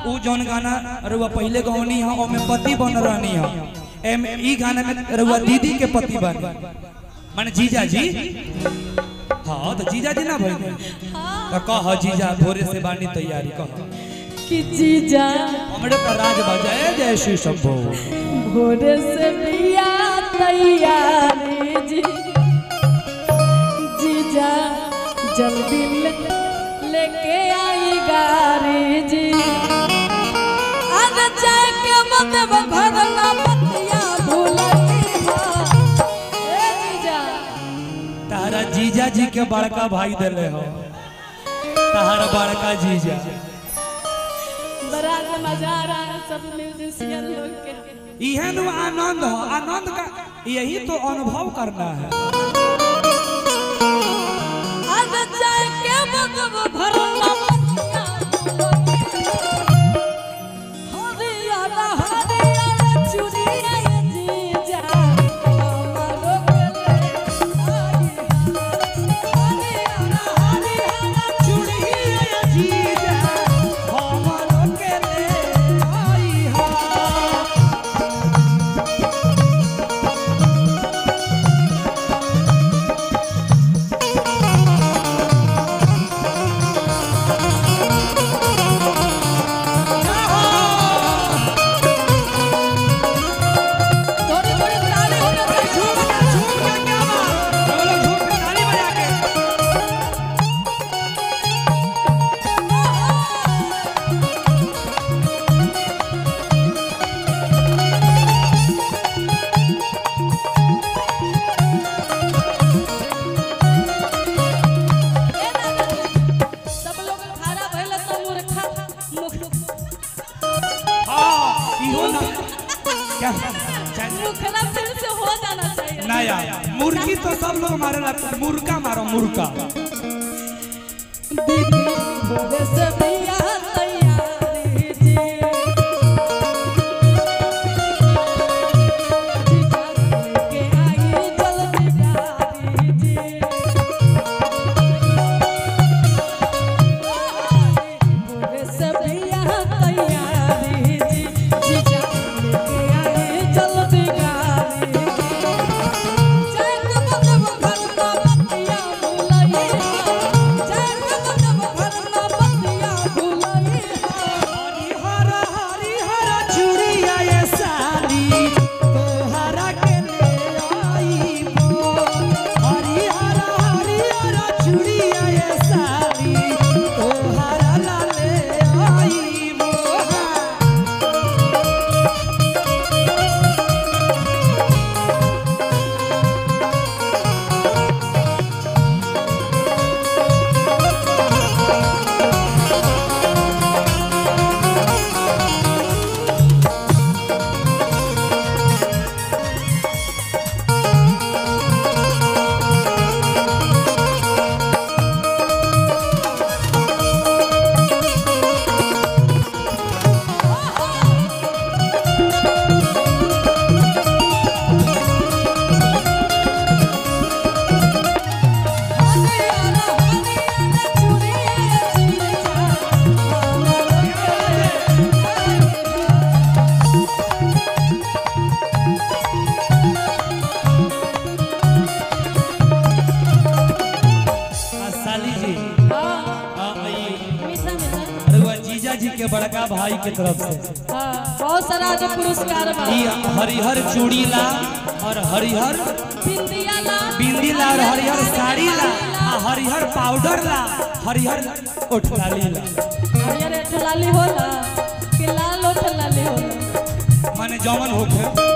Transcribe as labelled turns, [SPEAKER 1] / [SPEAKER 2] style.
[SPEAKER 1] उ जौन गाना रुआ पहले गौनी है ओमे पति बन रहनी है एम ई गाना में रुआ दीदी के पति बन माने जीजा जी हाँ तो जीजा जी ना भाई तो कह जीजा भोरे से बानी तैयारी कह
[SPEAKER 2] कि जीजा
[SPEAKER 1] हमरे तो राज बजाए जय श्री शंभो
[SPEAKER 2] भोरे से बिया तैयारी जी जीजा जल्दी ले, लेके आई गाड़ी जी आज जाए के मतलब घर ना बतिया भूलती हो ए जीजा
[SPEAKER 1] तारा जीजा जी के बड़का भाई दिले हो तारा बड़का जीजा
[SPEAKER 2] बड़ा मजा आ रहा है सब म्यूजिशियन लोग के
[SPEAKER 1] इहे नु आनंद हो आनंद का यही तो अनुभव करना है
[SPEAKER 2] आज जाए के मतलब घर ना बतिया हरियाणा हरियाणा चुनिया ये जीजा हमारो गले आई हरियाणा हरियाणा
[SPEAKER 1] चुड़िया जीजा हमरो के ले आई हा
[SPEAKER 2] थोड़ी थोड़ी ताली होना चाहिए
[SPEAKER 1] झूम के क्या बात सब लोग झूम के ताली बजा के
[SPEAKER 2] सब लोग खाना भइल त मूर्खा मुख
[SPEAKER 1] हां इहो ना क्या चल
[SPEAKER 2] मुखरा फिर से हो जाना चाहिए
[SPEAKER 1] ना यार मुर्गी तो सब लोग मारे ला मुर्गा मारो मुर्गा
[SPEAKER 2] दीदी भोरे से बिया तैयारी जी जीजा लेके आई जल्दी गाड़ी जी भोरे से बिया तैयारी जी जीजा लेके आई जल्दी गाड़ी जय कदम भरना बतिया भुलई जय कदम भरना बतिया भुलई
[SPEAKER 1] हरिहर हरिहर चूड़िया ये साली तोहरा के ले आईबो हरिहर हरिहर चूड़िया ये साली तोहरा ला ले आईबो
[SPEAKER 2] हरियाणा हरियाणा चुड़िया जीजा
[SPEAKER 1] आ, साली जी
[SPEAKER 2] हां
[SPEAKER 1] आ, ई
[SPEAKER 2] मीठा मीठा
[SPEAKER 1] अरुआ जीजा जी के बड़का भाई के तरफ से
[SPEAKER 2] हां बहुत सारा जो पुरस्कार बा
[SPEAKER 1] ई हरिहर चूड़ी ला और हरिहर
[SPEAKER 2] बिंदिया ला
[SPEAKER 1] बिंदी ला और हरिहर साड़ी ला आ हरिहर पाउडर ला हरिहर ओठलाली ला
[SPEAKER 2] हरियर ठलाली होला कि लाल ठलाली होला
[SPEAKER 1] माने जमन होखे